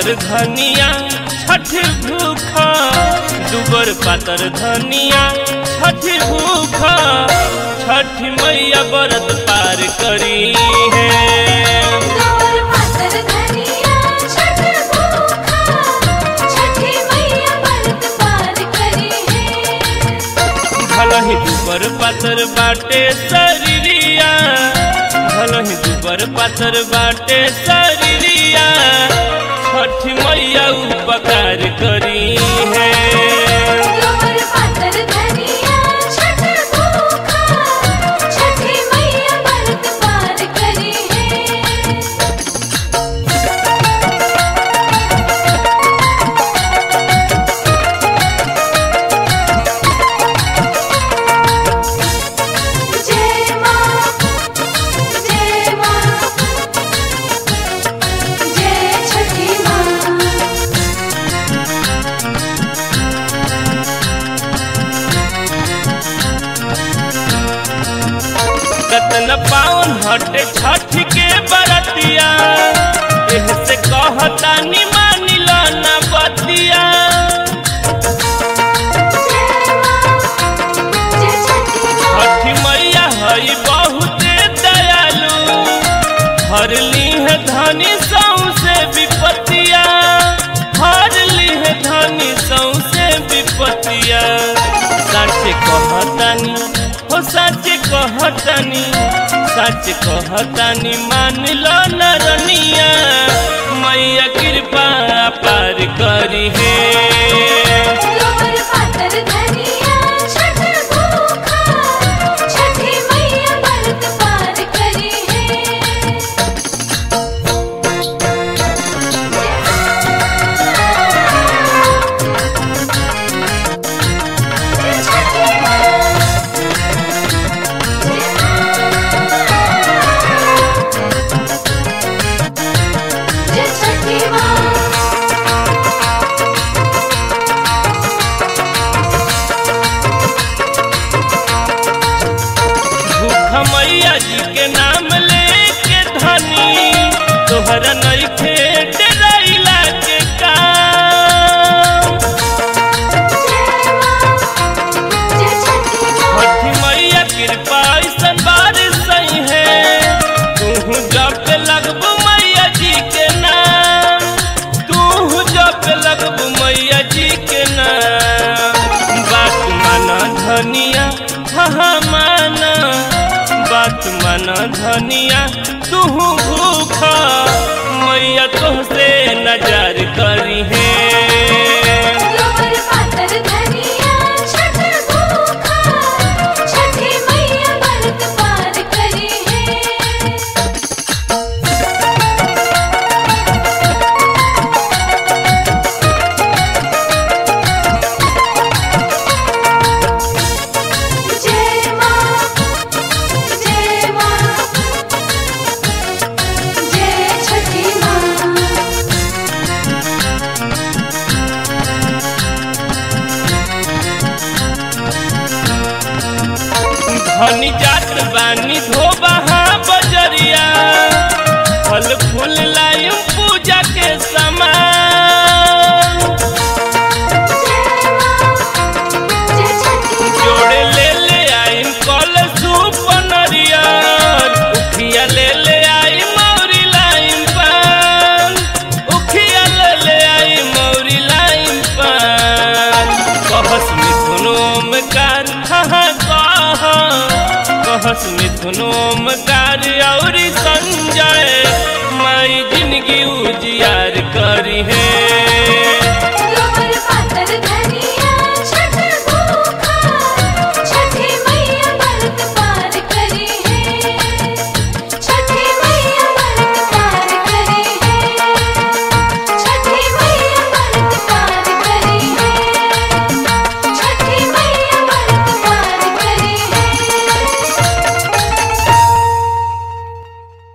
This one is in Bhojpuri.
पातर धनिया छठ भूखा दुबर पातर धनिया छठ भूखा छठ मैया व्रत पार करी है गौर पातर धनिया छठ भूखा छठी मैया व्रत पार करी है भलही दुबर पातर बाटे शरीरिया भलही दुबर पातर बाटे शरीरिया छठ मैया उपकार करी है गौर पातर धनिया छठ भूखा छठी मैया व्रत पार करी है जय मां जय मां जय छठी मां कतन पावन हटे छठ के बरतिया एह से कहता नि मानी लो ना बतिया जय छठी मां छठ मैया हई बहुत दयालु हर लीह धनी सौसे विपतिया हर लीह धनी सौसे विपतिया सच कहतानी हो सच कहतानी सच कहतानी मान लो नरनिया मैया कृपा पार करी है गौर पातर धनिया छठ भूखा छठी मैया व्रत पार करी है जय छठी मां जय छठी मां भूख मैया जी के नाम लेके धनी तोहरा नइखे डराइला के काम जय छठी मां छठी मैया कृपा ऐसन बारिश सही है तू जप लगबू मैया जी के नाम तू जप लगबू मैया जी के नाम बात माना धनिया हाँ माना बात माना धनिया तू भूखा मैया तुहसे नजर करी है गौर पातर धनिया छठ भूखा छठी मैया व्रत पार करी है जय मां जय मां जय छठी मां धनी जात बानी धोबहा बजरिया फल फूल लायम पूजा के समान जय छठी जोड़े ले ले आइम कल सूप नरिया उखिया ले ले आई मौरी लाइम पान उखिया ले ले आई मौरी लाइम पान कहस मिथुनोम कार हाँ कह कहस मिथुनोम कार औरी संजय माई जिंदगी